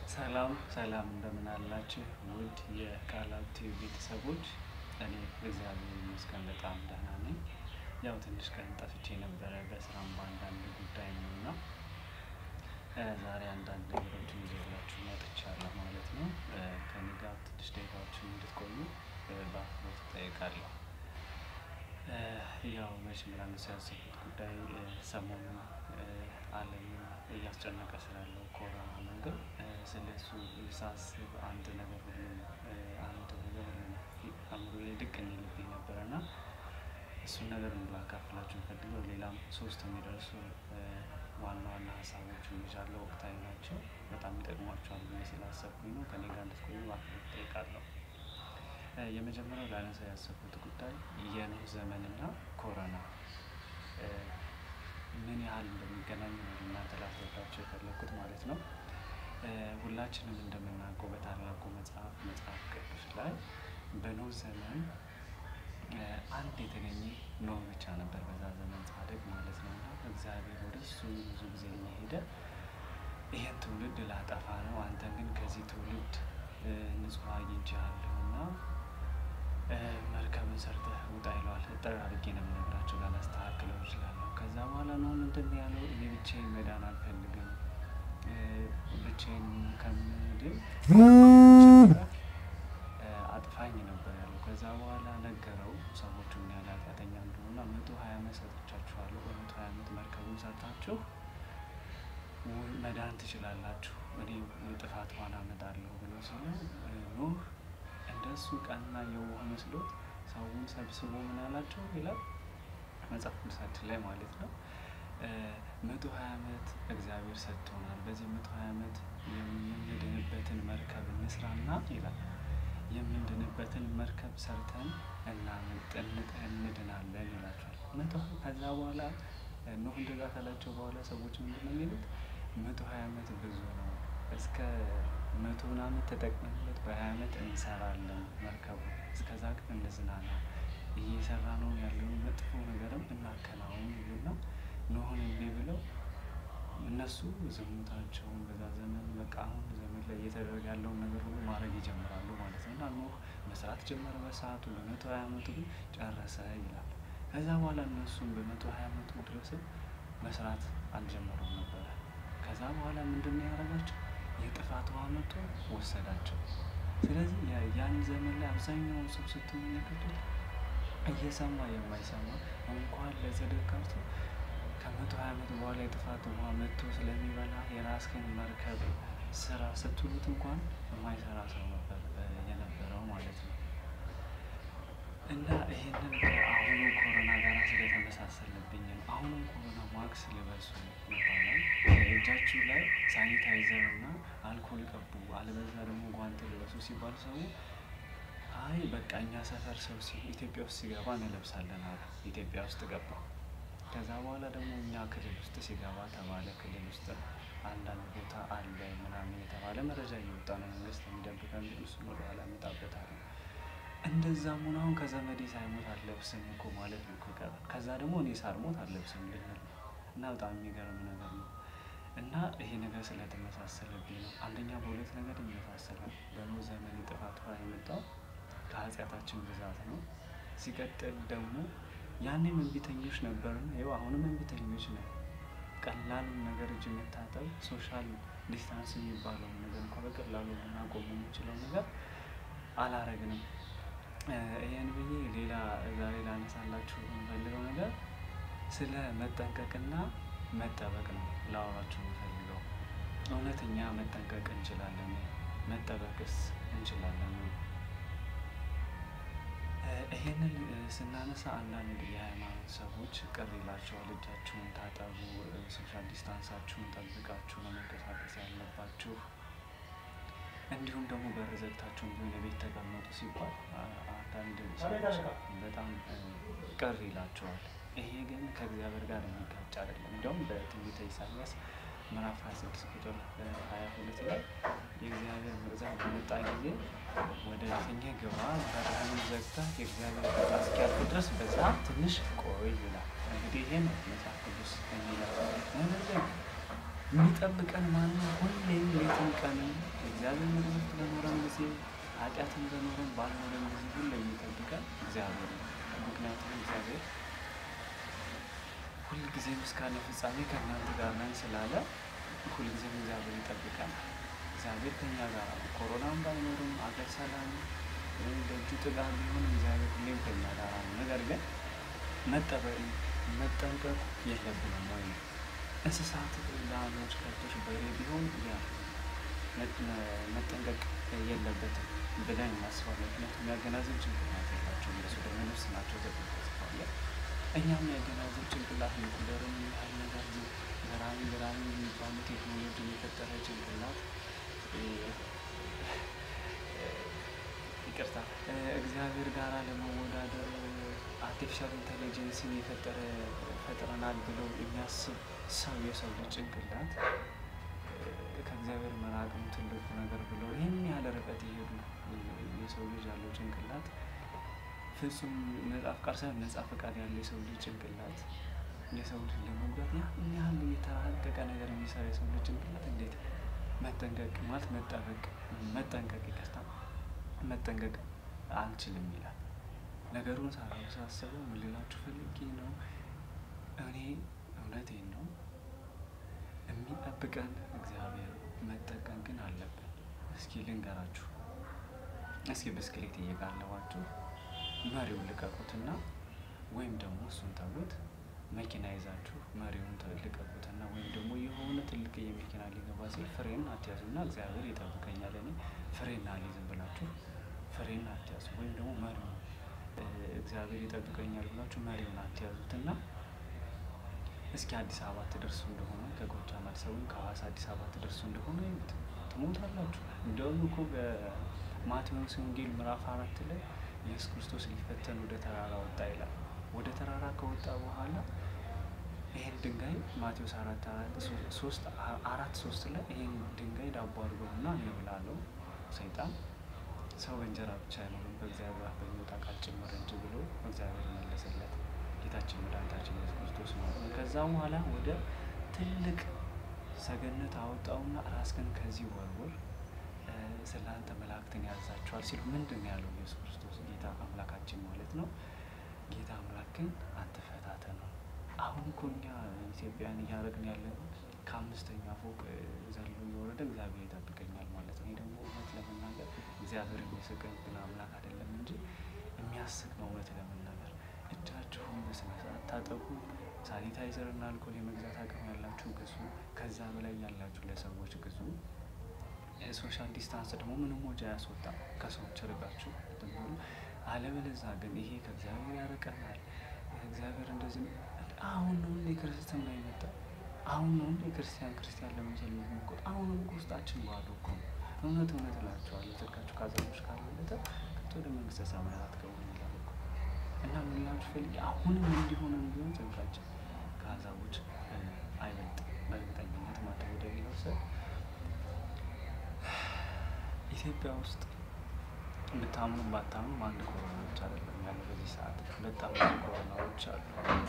ሰላም ሰላም እንደምን አላችሁ ውድ የቃላት ቲዩብ ቤተሰቦች፣ እኔ እግዚአብሔር ይመስገን በጣም ደህና ነኝ። ያው ትንሽ ቀን ጠፍቼ ነበረ በስራም በአንዳንድ ጉዳይ ነው እና ዛሬ አንዳንድ ነገሮችን ይዤላችሁ መጥቻለሁ ማለት ነው። ከኔ ጋር ትንሽ ደቂቃዎችን እንድትቆዩ በአክብሮት እጠይቃለሁ። ያው መቼም ላነሳ ያሰብኩት ጉዳይ ሰሞኑን ዓለምን እያስጨነቀ ስላለው ኮሮና ነገር ስለ እሱ ሳስብ አንድ ነገር ሁሉም አንድ ነገር ሁሉም አእምሮዬ ድቅን ይልብኝ ነበረ እና እሱን ነገር ላካፍላችሁ ፈልገው ሌላም ሶስት የሚደርሱ ዋና ዋና ሀሳቦችን ይዣለሁ። ወቅታዊ ናቸው፣ በጣም ይጠቅሟቸዋል ብዬ ስላሰብኩኝ ነው። ከኔ ጋር እንድትቆዩ በአክብሮት እጠይቃለሁ። የመጀመሪያው ላነሳ ያሰብኩት ጉዳይ የኖህ ዘመንና ኮሮና ምን ያህል እንደሚገናኝ ነው እናንተ ላስረዳቸው የፈለኩት ማለት ነው። ሁላችንም እንደምናውቀው በታላቁ መጽሐፍ መጽሐፍ ቅዱስ ላይ በኖህ ዘመን አንድ የተገኘ ኖህ ብቻ ነበር፣ በዛ ዘመን ጻድቅ ማለት ነው። እና እግዚአብሔር ወደ እሱ ብዙ ጊዜ እየሄደ ይህን ትውልድ ላጠፋ ነው፣ አንተ ግን ከዚህ ትውልድ ንጹሕ አግኝቼሃለሁ እና መርከብን ሰርተህ ውጣ ይለዋል። እጠር አድርጌ ነው የምነግራቸው፣ ላላስተካክለው እችላለሁ። ከዛ በኋላ ነው ምንድን ነው ያለው? እኔ ብቻዬን መዳን አልፈልግም፣ ብቻዬን ከምድን አጥፋኝ ነበር ያለው። ከዛ በኋላ ነገረው ሰዎቹ ምን ያህል ኃጢአተኛ እንደሆነ መቶ ሀያ ዓመት ሰጥቻችኋለሁ፣ በመቶ ሀያ ዓመት መርከቡን ሰርታችሁ መዳን ትችላላችሁ፣ እኔ የጥፋት ውሃን አመጣለሁ ብሎ ሲሉ ኖህ እንደሱ ቀና የዋህ መስሎት ሰውን ሰብስቦ ምን አላቸው ይላል መጽሐፍ ቅዱሳችን ላይ ማለት ነው። መቶ ሀያ ዓመት እግዚአብሔር ሰጥቶናል። በዚህ መቶ ሀያ ዓመት የምንድንበትን መርከብ እንስራና ይላል የምንድንበትን መርከብ ሰርተን እንድናለን ይላቸዋል። መቶ ከዛ በኋላ ኖህ እንደዛ ካላቸው በኋላ ሰዎች ምንድን ነው የሚሉት? መቶ ሀያ ዓመት ብዙ ነው እስከ መቶውን ዓመት ተጠቅመንበት በሀያ ዓመት እንሰራለን መርከቡ እስከዛ ግን እንዝናና እየሰራ ነው ያለውን መጥፎ ነገርም እናከናውን ይሉና ኖህን እንቢ ብለው እነሱ ዝሙታቸውን በዛ ዘመን በቃ አሁን ዘመን ላይ እየተደረገ ያለውን ነገር ሁሉ ማድረግ ይጀምራሉ ማለት ነው። እና ኖህ መስራት ጀመረ በሰዓቱ በመቶ ሀያ ዓመቱ ግን ጨረሰ ይላል። ከዛ በኋላ እነሱም በመቶ ሀያ ዓመቱ ድረስም መስራት አልጀመሩም ነበረ። ከዛ በኋላ ምንድን ነው ያደረጋቸው? የጥፋት ውሃ መጥቶ ወሰዳቸው። ስለዚህ ያን ዘመን ላይ አብዛኛውን ሰው ስትመለከቱት እየሰማ የማይሰማ እንኳን ለጽድቅ ቀርቶ ከመቶ ሀያ ዓመት በኋላ የጥፋት ውሃ መጥቶ ስለሚበላ የራስህን መርከብ ስራ ስትሉት እንኳን የማይሰራ ሰው ነበር የነበረው ማለት ነው። እና ይሄንን ከአሁኑ ኮሮና ጋር ስለተመሳሰለብኝ ነው። አሁንም ኮሮና ማክስ ልበሱ ይባላል። እጃችሁ ላይ ሳኒታይዘር እና አልኮል ቀቡ፣ አለበዛ ደግሞ ጓንት ልበሱ ሲባል ሰው አይ በቃ እኛ ሰፈር ሰው ኢትዮጵያ ውስጥ ሲገባ እንለብሳለን አሉ። ኢትዮጵያ ውስጥ ገባ። ከዛ በኋላ ደግሞ እኛ ክልል ውስጥ ሲገባ ተባለ። ክልል ውስጥ አንዳንድ ቦታ አለ ምናምን የተባለ መረጃ እየወጣ ነው። መንግስት የሚደብቀን እሱን ወደኋላ እመጣበታለሁ። እንደዛም ሆኖ አሁን ከዘመዴ ሳይሞት አልለብስም እኮ ማለት ነው። ከዛ ደግሞ እኔ ሳልሞት አልለብስም ልንል እና በጣም የሚገርም ነገር ነው። እና ይሄ ነገር ስለተመሳሰለብኝ ነው። አንደኛ በሁለት ነገር ይመሳሰላል። በኖህ ዘመን የጥፋት ውሃ የመጣው ከኃጢአታችን ብዛት ነው። ሲቀጥል ደግሞ ያኔም እንቢተኞች ነበርን፣ ይኸው አሁንም እንቢተኞች ነን። ቀላሉን ነገር እጅ መታጠብ፣ ሶሻል ዲስታንስ የሚባለውን ነገር እንኳ በቀላሉ ልናቆም የምንችለው ነገር አላረግንም። ይህን ብዬ ሌላ ዛሬ ላነሳላችሁ የምፈልገው ነገር ስለ መጠንቀቅና መጠበቅ ነው ላወራችሁ የምፈልገው። እውነተኛ መጠንቀቅ እንችላለን፣ መጠበቅስ እንችላለን? ይሄንን ስናነሳ አንዳንድ የሃይማኖት ሰዎች ቅር ይላቸዋል። እጃችሁን ታጠቡ፣ ሶሻል ዲስታንሳችሁን ጠብቃችሁ ነው መንቀሳቀስ ያለባችሁ እንዲሁም ደግሞ በር ዘግታችሁ እንዲሁም የቤት ተቀመጡ ሲባል አንዳንድ ሰዎች በጣም ቅር ይላቸዋል። ይሄ ግን ከእግዚአብሔር ጋር የሚጋጭ አይደለም። እንዲያውም በትንቢተ ኢሳያስ ምዕራፍ 26 ቁጥር 22 ላይ የእግዚአብሔር መግዛት በመጣ ጊዜ ወደ እልፍኝህ ግባ፣ በርህንም ዘግተህ የእግዚአብሔር ቁጣ እስኪያልፍ ድረስ በዛ ትንሽ ቆይ ይላል። እንግዲህ ይሄ ነው መጽሐፍ ቅዱስ የሚለው። ነገር ግን የሚጠብቀን ማነው? ሁሌም ሌትም ቀንም እግዚአብሔር መቅዘፍት በኖረን ጊዜ ኃጢአትን በኖረን ባልኖረን ጊዜ ሁሌ የሚጠብቀን እግዚአብሔር ነው። ምክንያቱም እግዚአብሔር ሁልጊዜም እስከ ዓለም ፍጻሜ ከእናንተ ጋር ነን ስላለ ሁልጊዜም እግዚአብሔር ይጠብቀናል። እግዚአብሔር ከኛ ጋር ነው። ኮሮናም ባይኖርም አገር ሰላም ደጁ ጥጋብ ቢሆን እግዚአብሔር ሁሌም ከኛ ጋር ነው። ነገር ግን መጠበቅ መጠንቀቅ የለብንም ወይ ነው። እንስሳት፣ ላሞች፣ ከብቶች፣ በሬ ቢሆን ያ መጠንቀቅ የለበትም ብለን እናስባለን። ምክንያቱም የሚያገናዘብ ጭንቅላት የላቸውም። እነሱ ደግሞ ነፍስ ናቸው ተብሎ ተጽፏል። እኛም የሚያገናዘብ ጭንቅላት ኒኩለርም ያህል ነገር ገራሚ ገራሚ የሚባሉ ቴክኖሎጂ የፈጠረ ጭንቅላት ይቅርታ እግዚአብሔር ጋር ለመወዳደር አርቲፊሻል ኢንቴሊጀንስን የፈጠረ ፈጥረናል ብለው የሚያስብ ሰው የሰው ልጅ ጭንቅላት ከእግዚአብሔር መራቅም ትልቁ ነገር ብለው ይህን ያህል ርቀት የሄዱ የሰው ልጅ ያለው ጭንቅላት ፍጹም ነጻ ፍቃድ ሳይሆን ነጻ ፈቃድ ያለው የሰው ልጅ ጭንቅላት የሰው ልጅ ለመጉዳት ያን ያህል የተራቀቀ ነገር የሚሰራ የሰው ልጅ ጭንቅላት እንዴት መጠንቀቅ ማለት መጠበቅ መጠንቀቅ ይቅርታ መጠንቀቅ አልችልም ይላል። ነገሩን ሳሳስበው ምን ልላችሁ ፈልጌ ነው፣ እኔ እውነቴን ነው የሚጠብቀን እግዚአብሔር መጠቀም ግን አለብን። እስኪ ልንገራችሁ። እስኪ ብስክሌት እየጋለባችሁ መሪውን ልቀቁትና ወይም ደግሞ እሱን ተውት። መኪና ይዛችሁ መሪውን ልቀቁትና ወይም ደግሞ የሆነ ትልቅ የመኪና ሊገባ ሲል ፍሬን አትያዙና እግዚአብሔር ይጠብቀኛል እኔ ፍሬን አልይዝም ብላችሁ ፍሬን አትያዙ። ወይም ደግሞ መሪውን እግዚአብሔር ይጠብቀኛል ብላችሁ መሪውን አትያዙትና እስኪ አዲስ አበባ ትደርሱ እንደሆነ ከጎጃም አዲስ አበባ ከሐዋሳ አዲስ አበባ ትደርሱ እንደሆነ ትሞታላችሁ። እንደውም እኮ በማቴዎስ ወንጌል ምዕራፍ አራት ላይ ኢየሱስ ክርስቶስ ሊፈተን ወደ ተራራ ወጣ ይላል። ወደ ተራራ ከወጣ በኋላ ይሄን ድንጋይ ማቴዎስ አራት ሶስት አራት ሶስት ላይ ይሄን ድንጋይ ዳቦ አድርገውና እንብላለው ሰይጣን ሰው በእንጀራ ብቻ አይኖርም በእግዚአብሔር አፍ በሚወጣ ቃል ጭምር እንጂ ብሎ እግዚአብሔር መለሰለት። ጌታችን መድኃኒታችን ኢየሱስ ክርስቶስ ማለት ነው። ከዛ በኋላ ወደ ትልቅ ሰገነት አወጣውና ራስህን ከዚህ ወርውር፣ ስለ አንተ መላእክትን ያዛቸዋል ሲሉ ምንድን ነው ያለው ኢየሱስ ክርስቶስ ጌታ አምላካችን ማለት ነው። ጌታ አምላክን አትፈታተነው። አሁን እኮ እኛ ኢትዮጵያን እያደረግን ያለን ከአምስተኛ ፎቅ ዘሎ እየወረደ እግዚአብሔር ይጠብቀኛል ማለት ነው። ይህ ደግሞ እውነት ለመናገር እግዚአብሔር የሚስቅብን አምላክ አይደለም እንጂ የሚያስቅ ነው። እውነት ለመናገር እጃችሁን በስነ ስርዓት ታጠቡ። ሳኒታይዘር እና አልኮል የመግዛት አቅም ያላችሁ ግዙ። ከዛ በላይ ያላችሁ ለሰዎች ግዙ። ሶሻል ዲስታንስ ደግሞ ምንም ወጪ አያስወጣም። ከሰዎች ርቃችሁ ትብሉ። አለበለዛ ግን ይሄ ከእግዚአብሔር ያርቀናል። እግዚአብሔር እንደዚህ አሁን ነው እንደ ክርስትና የመጣ አሁን ነው እንደ ክርስቲያን ክርስቲያን ለመቻል የሚሞክሩት። አሁንም እኮ ውስጣችን ባዶ እኮ ነው። እውነት እውነት እላችኋለሁ ጽድቃችሁ ከአሕዛቦች ካልበለጠ ከቶ ወደ መንግስተ ሰማያት አትገቡም ይላል እኮ እና ምን ላችሁ ፈልጌ አሁንም እንዲሆንም ቢሆን ጽድቃችን ከአሕዛቦች አይበልጥም በእርግጠኝነት ማለት ወደ ሌላው ሰ ኢትዮጵያ ውስጥ ብታምኑ ባታምኑ አንድ ኮሮና ብቻ አይደለም ያለ በዚህ ሰዓት በጣም ብዙ ኮሮናዎች አሉ።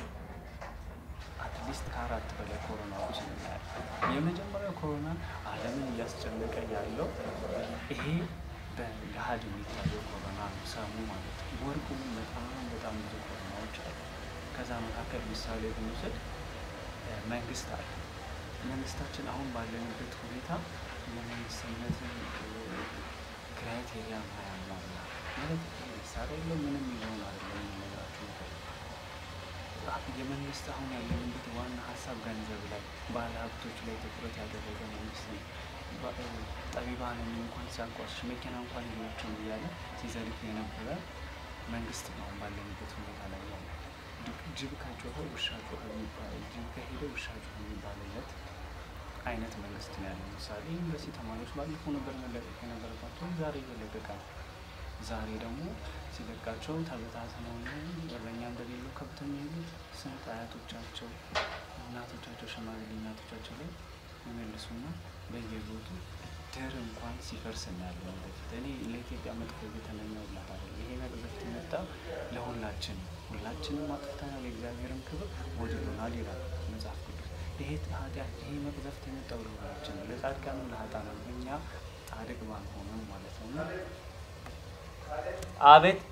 አትሊስት ከአራት በላይ ኮሮናዎች እናያለን። የመጀመሪያው ኮሮና ዓለምን እያስጨነቀ ያለው ይሄ በገሃድ የሚታየው ኮሮና ነው፣ ሰሙ ማለት ነው። ወርቁ በጣም በጣም ብዙ ኮሮናዎች አሉ። ከዛ መካከል ምሳሌ ብንወስድ መንግስት አለ። መንግስታችን አሁን ባለንበት ሁኔታ የመንግስትነትን ክራይቴሪያ ማያሟላ ማለት መሳሪያ የለው ምንም ይሆን አይደለም የሚነግራችሁ ነገር የመንግስት አሁን ያለንበት ዋና ሀሳብ ገንዘብ ላይ ባለ ሀብቶች ላይ ትኩረት ያደረገ መንግስት ነው። ጠቢባንን እንኳን ሲያንቋሽሽ መኪና እንኳን የላቸውም እያለ ሲዘልፍ የነበረ መንግስት ነው አሁን ባለንበት ሁኔታ ላይ ያለ። ጅብ ከጮኸ ውሻ ጮኸ የሚባል ጅብ ከሄደ ውሻ ጮኸ የሚባልለት አይነት መንግስት ነው ያለው። ምሳሌ ዩኒቨርሲቲ ተማሪዎች ባለፈው ነበር መለቀቅ የነበረባቸው ዛሬ እየለቀቀ ነው። ዛሬ ደግሞ ሲለቃቸው ተበታትነው እረኛ እንደሌለው ከብት የሚሄዱት ስንት አያቶቻቸው እናቶቻቸው ሽማግሌ እናቶቻቸው ላይ የመልሱና በየቦቱ ድር እንኳን ሲፈርስ እናያለን። በፊት እኔ ለኢትዮጵያ መጥፎ እየተመኘሁላት አይደለም። ይሄ መቅዘፍት የመጣው ለሁላችን ሁላችንም አጥፍተናል፣ የእግዚአብሔርን ክብር ወድሎናል ይላል መጽሐፍ ቅዱስ። ይሄ ኃጢአት ይሄ መቅዘፍት የመጣው ለሁላችን ነው፣ ለጻድቃን ነው ለኃጥአን ነው። እኛ ጻድቅ ባንሆንም ማለት ነው። እና አቤት